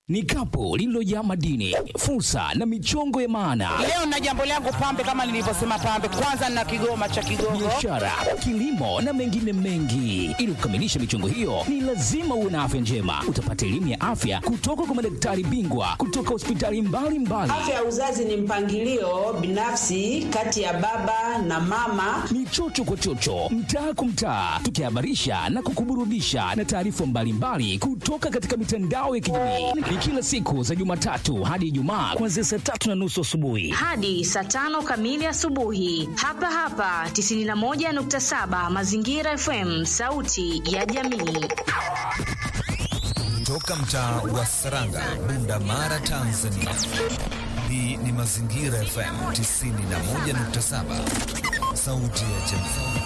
ni kapu lililojaa madini, fursa na michongo ya maana, Leo na jambo langu pambe, kama nilivyosema pambe, kwanza na kigoma cha Kigogo. biashara, kilimo na mengine mengi. Ili kukamilisha michongo hiyo, ni lazima uwe na afya njema. Utapata elimu ya afya kutoka kwa madaktari bingwa kutoka hospitali mbalimbali. Afya ya uzazi ni mpangilio binafsi kati ya baba na mama. ni chocho kwa chocho, mtaa kwa mtaa, tukihabarisha na kukuburudisha na taarifa mbalimbali kutoka katika mitandao ya kijamii. Ni kila siku za Jumatatu hadi Ijumaa kuanzia saa tatu na nusu asubuhi. hadi saa tano kamili asubuhi hapa hapa 91.7 Mazingira FM, sauti ya jamii. Toka mtaa wa Saranga, Bunda Mara, Tanzania. Hii ni Mazingira FM 91.7, sauti ya jamii.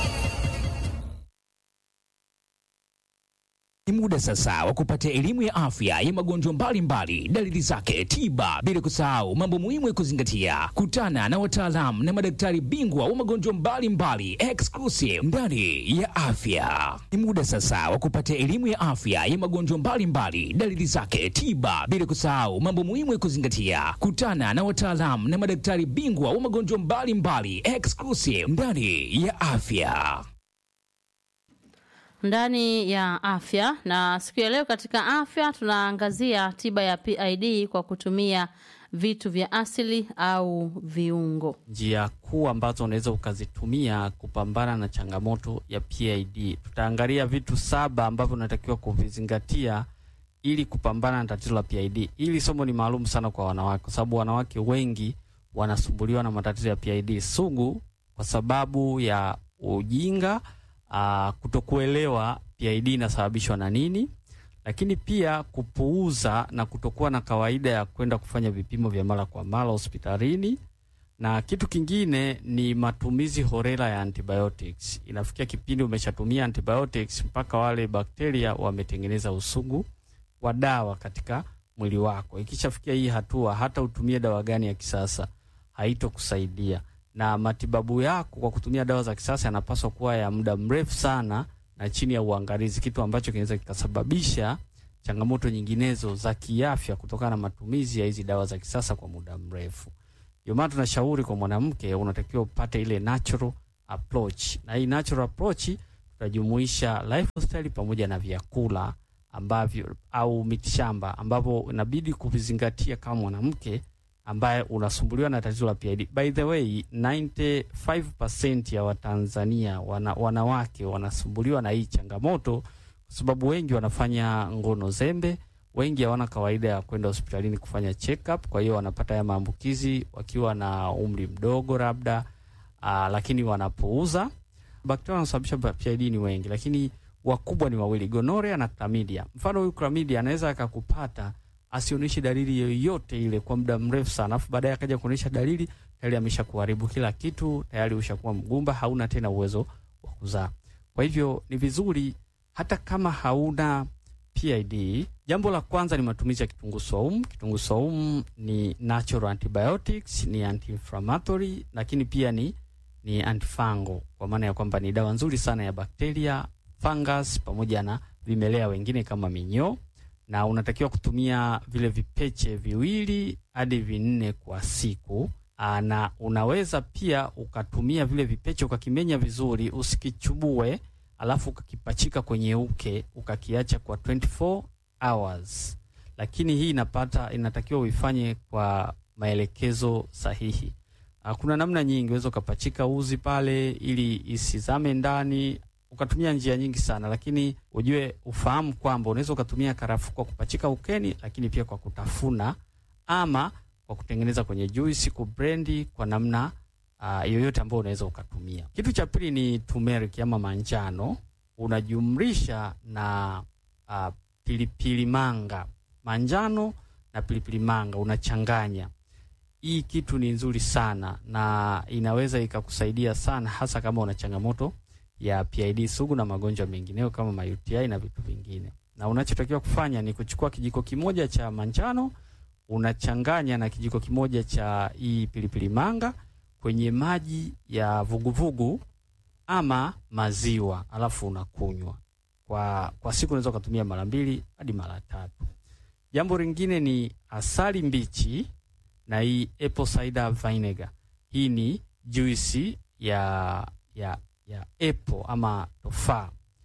Ni muda sasa wa kupata elimu ya afya ya magonjwa mbalimbali, dalili zake, tiba, bila kusahau mambo muhimu ya kuzingatia. Kutana na wataalamu na madaktari bingwa wa magonjwa mbalimbali exclusive ndani ya afya. Ni muda sasa wa kupata elimu ya afya ya magonjwa mbalimbali, dalili zake, tiba, bila kusahau mambo muhimu ya kuzingatia. Kutana na wataalamu na madaktari bingwa wa magonjwa mbalimbali exclusive ndani ya afya. ndani ya afya na siku ya leo katika afya tunaangazia tiba ya PID kwa kutumia vitu vya asili au viungo. njia kuu ambazo unaweza ukazitumia kupambana na changamoto ya PID. Tutaangalia vitu saba ambavyo unatakiwa kuvizingatia ili kupambana na tatizo la PID. Hili somo ni maalum sana kwa wanawake, kwa sababu wanawake wengi wanasumbuliwa na matatizo ya PID sugu kwa sababu ya ujinga, uh, kutokuelewa PID inasababishwa na nini, lakini pia kupuuza na kutokuwa na kawaida ya kwenda kufanya vipimo vya mara kwa mara hospitalini na kitu kingine ni matumizi horela ya antibiotics. Inafikia kipindi umeshatumia antibiotics mpaka wale bakteria wametengeneza usugu wa dawa katika mwili wako. Ikishafikia hii hatua, hata utumie dawa gani ya kisasa haitokusaidia, na matibabu yako kwa kutumia dawa za kisasa yanapaswa kuwa ya muda mrefu sana na chini ya uangalizi, kitu ambacho kinaweza kikasababisha changamoto nyinginezo za kiafya kutokana na matumizi ya hizi dawa za kisasa kwa muda mrefu. Ndio maana tunashauri kwa mwanamke unatakiwa upate ile natural approach, na hii natural approach tutajumuisha lifestyle pamoja na vyakula ambavyo au mitishamba ambavyo inabidi kuvizingatia kama mwanamke ambaye unasumbuliwa na tatizo la PID. By the way, 95% ya Watanzania wana, wanawake wanasumbuliwa na hii changamoto kwa sababu wengi wanafanya ngono zembe, wengi hawana kawaida ya kwenda hospitalini kufanya check up, kwa hiyo wanapata haya maambukizi wakiwa na umri mdogo labda, aa, lakini wanapuuza. Bakteria wanaosababisha PID ni wengi, lakini wakubwa ni wawili, gonorea na chlamydia. Mfano huyu chlamydia anaweza akakupata asionyeshe dalili yoyote ile kwa muda mrefu sana, afu baadaye akaja kuonyesha dalili, tayari amesha kuharibu kila kitu, tayari ushakuwa mgumba, hauna tena uwezo wa kuzaa. Kwa hivyo ni vizuri hata kama hauna PID, jambo la kwanza ni matumizi ya kitunguu saumu. Kitunguu saumu ni natural antibiotics, ni anti-inflammatory, lakini pia ni ni antifungal, kwa maana ya kwamba ni dawa nzuri sana ya bakteria, fungus pamoja na vimelea wengine kama minyoo, na unatakiwa kutumia vile vipeche viwili hadi vinne kwa siku. Aa, na unaweza pia ukatumia vile vipeche ukakimenya vizuri, usikichubue alafu ukakipachika kwenye uke ukakiacha kwa 24 hours, lakini hii inapata inatakiwa uifanye kwa maelekezo sahihi. Uh, kuna namna nyingi, unaweza ukapachika uzi pale ili isizame ndani, ukatumia njia nyingi sana, lakini ujue ufahamu kwamba unaweza ukatumia karafuu kwa kupachika ukeni, lakini pia kwa kutafuna ama kwa kutengeneza kwenye juisi, kubrendi kwa namna uh, yoyote ambayo unaweza ukatumia. Kitu cha pili ni turmeric ama manjano, unajumlisha na uh, pilipili manga, manjano na pilipili manga unachanganya. Hii kitu ni nzuri sana na inaweza ikakusaidia sana, hasa kama una changamoto ya PID sugu na magonjwa mengineyo kama ma UTI na vitu vingine. Na unachotakiwa kufanya ni kuchukua kijiko kimoja cha manjano unachanganya na kijiko kimoja cha hii pilipili manga kwenye maji ya vuguvugu ama maziwa, alafu unakunywa kwa kwa siku. Unaweza ukatumia mara mbili hadi mara tatu. Jambo lingine ni asali mbichi na hii apple cider vinegar. Hii ni juisi ya ya ya apple ama tofaa.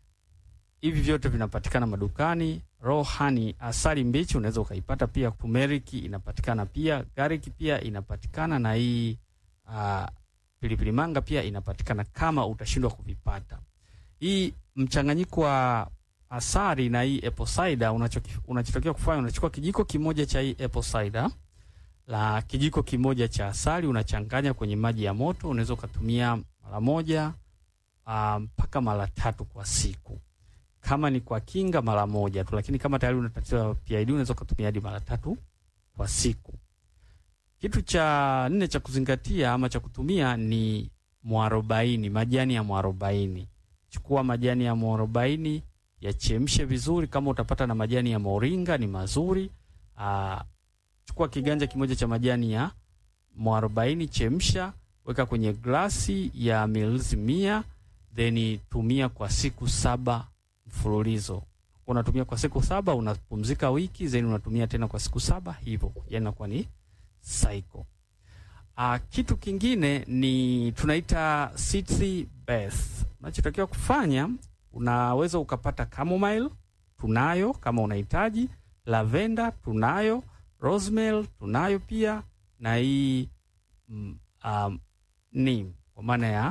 Hivi vyote vinapatikana madukani. Raw honey, asali mbichi unaweza ukaipata pia. Turmeric inapatikana pia, garlic pia inapatikana, na hii uh, pilipili manga pia inapatikana kama utashindwa kuvipata. Hii mchanganyiko wa asali na hii apple cider, unachoki- unachotakiwa kufanya unachukua kijiko kimoja cha hii apple cider la kijiko kimoja cha asali unachanganya kwenye maji ya moto. Unaweza ukatumia mara moja ah, mpaka mara tatu kwa siku. Kama ni kwa kinga, mara moja tu, lakini kama tayari una tatizo la PID unaweza ukatumia hadi mara tatu kwa siku. Kitu cha nne cha kuzingatia ama cha kutumia ni mwarobaini, majani ya mwarobaini. Chukua majani ya mwarobaini yachemshe vizuri. Kama utapata na majani ya moringa ni mazuri. Aa, chukua kiganja kimoja cha majani ya mwarobaini, chemsha, weka kwenye glasi ya mililita mia, then tumia kwa siku saba mfululizo. Unatumia kwa siku saba, unapumzika wiki, then unatumia tena kwa siku saba, hivyo yani inakuwa ni cycle. Uh, kitu kingine ni tunaita city bath. Unachotakiwa kufanya unaweza ukapata chamomile, tunayo kama unahitaji, lavender tunayo, rosemary tunayo pia, na hii mm, um, ni kwa maana ya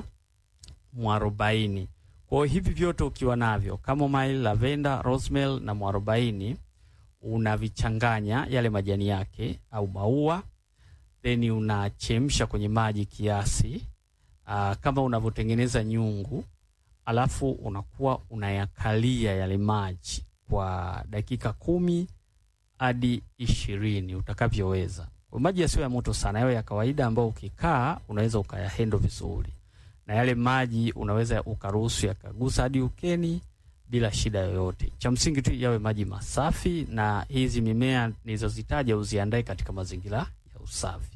mwarobaini. Kwa hiyo hivi vyote ukiwa navyo chamomile, lavender, rosemary na mwarobaini unavichanganya yale majani yake au maua then unachemsha kwenye maji kiasi aa, kama unavyotengeneza nyungu, alafu unakuwa unayakalia yale maji kwa dakika kumi hadi ishirini utakavyoweza. Kwa maji yasiyo ya moto sana, yawe ya kawaida ambayo ukikaa unaweza ukayahendo vizuri, na yale maji unaweza ukaruhusu yakagusa hadi ukeni bila shida yoyote. Cha msingi tu yawe maji masafi, na hizi mimea nilizozitaja uziandae katika mazingira ya usafi.